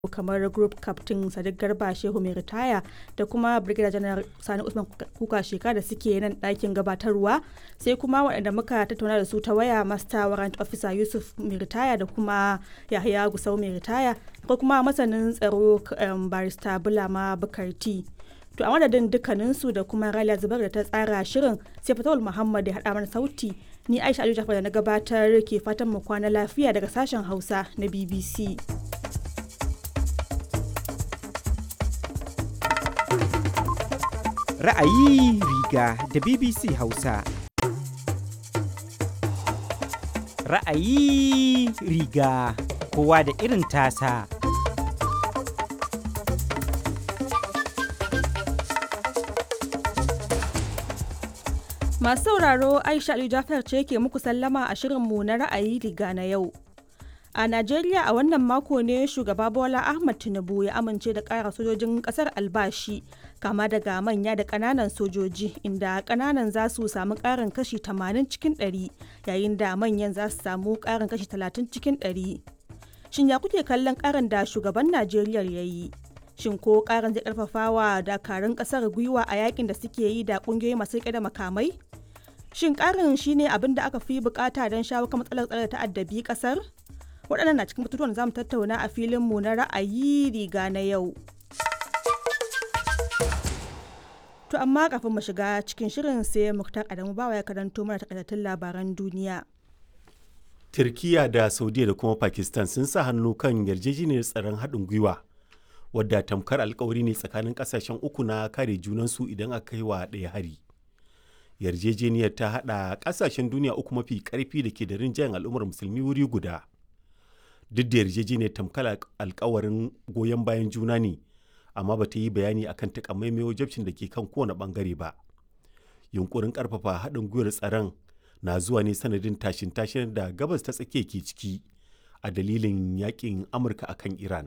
kamar group captain sadiq garba shehu mai ritaya da kuma brigadier general sani usman kuka sheka da suke nan ɗakin gabatarwa sai kuma waɗanda muka tattauna da su ta waya master warrant officer yusuf mai ritaya da kuma yahaya gusau mai ritaya ko kuma masanin tsaro barista bulama bukarti to a madadin dukkaninsu da kuma raliya zubar da ta tsara shirin sai fatawul muhammad ya haɗa mana sauti ni aisha aliyu jafar da na gabatar ke fatan mu kwana lafiya daga sashen hausa na bbc ra'ayi riga da BBC Hausa. Ra'ayi riga kowa da irin tasa. Masu sauraro Aisha Aliyu Jafar ce ke muku sallama a shirinmu na ra'ayi riga na yau. A Najeriya a wannan mako ne shugaba Bola Ahmad Tinubu ya amince da ƙara sojojin ƙasar albashi kama daga manya da ƙananan sojoji inda ƙananan za su samu ƙarin kashi 80 cikin 100 yayin da manyan za su samu ƙarin kashi 30 cikin 100. Shin ya kuke kallon ƙarin da shugaban Najeriya ya yi? Shin ko ƙarin zai ƙarfafa wa dakarun ƙasar gwiwa a yakin da suke yi da ƙungiyoyi masu riƙe da makamai? Shin ƙarin shine abin da aka fi bukata don shawo kan matsalar tsare ta addabi ƙasar? waɗannan na cikin batutuwan za mu tattauna a filinmu na ra'ayi riga na yau. To amma kafin mu shiga cikin shirin sai Muktar Adamu bawa ya karanto mana takaitattun labaran duniya. Turkiya da Saudiya da kuma Pakistan sun sa hannu kan yarjejeniyar tsaron haɗin gwiwa wadda tamkar alkawari ne tsakanin ƙasashen uku na kare junansu idan aka kai wa ɗaya hari. Yarjejeniyar ta haɗa ƙasashen duniya uku mafi ƙarfi da ke da rinjayen al'ummar musulmi wuri guda. duk da yarjejeniyar tamkar alkawarin goyon bayan juna ne amma ba ta yi bayani akan takamaimai wajabcin da ke kan kowane bangare ba yunkurin karfafa haɗin gwiwar tsaron na zuwa ne sanadin tashin tashin da gabas ta tsakiya ke ciki a dalilin yakin amurka akan iran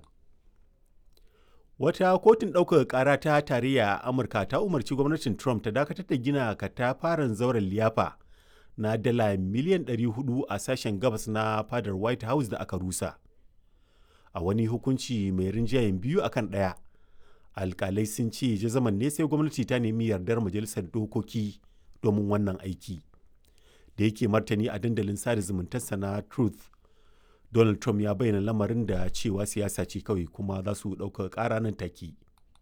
wata kotun ɗaukar ƙara ta tarayya a amurka ta umarci gwamnatin trump ta dakatar da gina katafaren zauren liyafa na dala miliyan 400 a sashen gabas na fadar white house da aka rusa a wani hukunci mai rinjayen biyu akan ɗaya alkalai sun ce jazaman ne sai gwamnati ta nemi yardar majalisar dokoki domin wannan aiki da yake martani a dandalin sada zumuntarsa na truth donald trump ya bayyana lamarin da cewa siyasa ce kawai kuma za su ɗauka ƙara nan take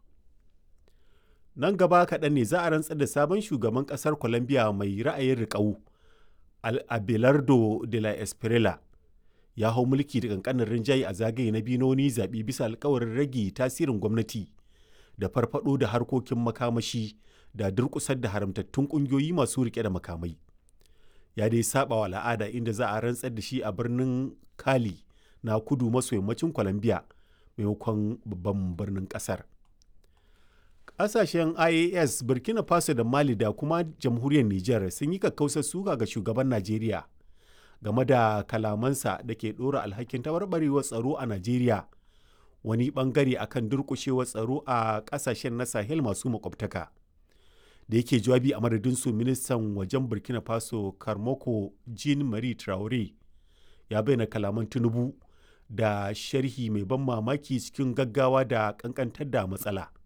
nan gaba kaɗan ne za a rantsar da sabon shugaban ƙasar colombia mai ra'ayin riƙau abelardo de la esprela ya hau mulki da kankanin rinjaye a zagaye na biyu na wani zaɓe bisa alkawarin rage tasirin gwamnati da farfado da harkokin makamashi da durƙusar da haramtattun ƙungiyoyi masu riƙe da makamai ya dai saba wa al'ada inda za a rantsar da shi a birnin kali na kudu maso yammacin colombia maimakon babban birnin ƙasar Ƙasashen IAS, Burkina Faso da Mali da kuma jamhuriyar Nijar sun yi kakkausar suka ga shugaban Najeriya game da kalamansa da ke ɗora alhakin tabarbarewar tsaro a Najeriya wani ɓangare akan durƙushewar tsaro a ƙasashen na Sahel masu makwabtaka. Da yake jawabi a madadin su ministan wajen Burkina Faso Karmoko Jean Marie Traore ya bayyana kalaman Tinubu da sharhi mai ban mamaki cikin gaggawa da ƙanƙantar da matsala.